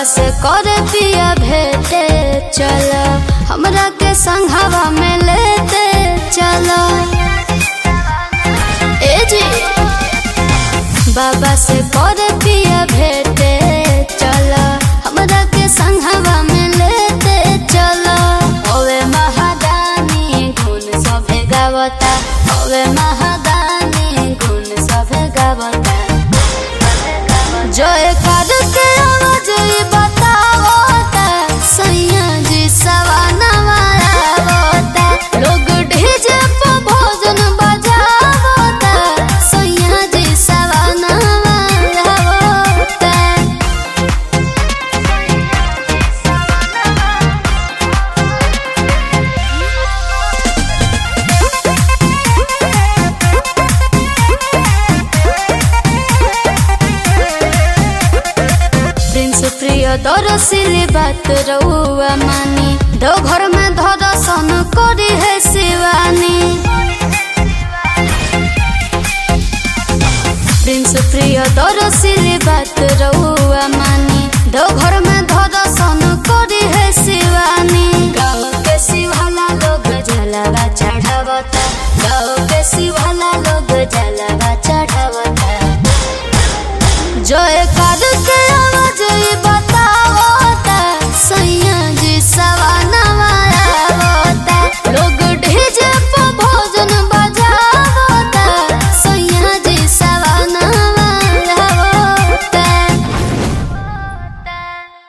से कर पिया भेटे चल हमरा के संघवा में लेते चल ए जी बाबा से कर पिया भेटे चल हमरा के संघवा में लेते चल ओवे महादानी गुण सभे गावता ओवे महादानी गुण सभे गावता जय कर के आवाज ई बतावता सैया जी सवानवा आवता लोग डीजे पे भोजन बजावता सैया जी सवानवा आवता प्रिंस प्रिय दरसिली बात रहुआ मानी दो घर में दर्शन करी है शिवानी प्रिंस प्रिय दरसिली बात रहुआ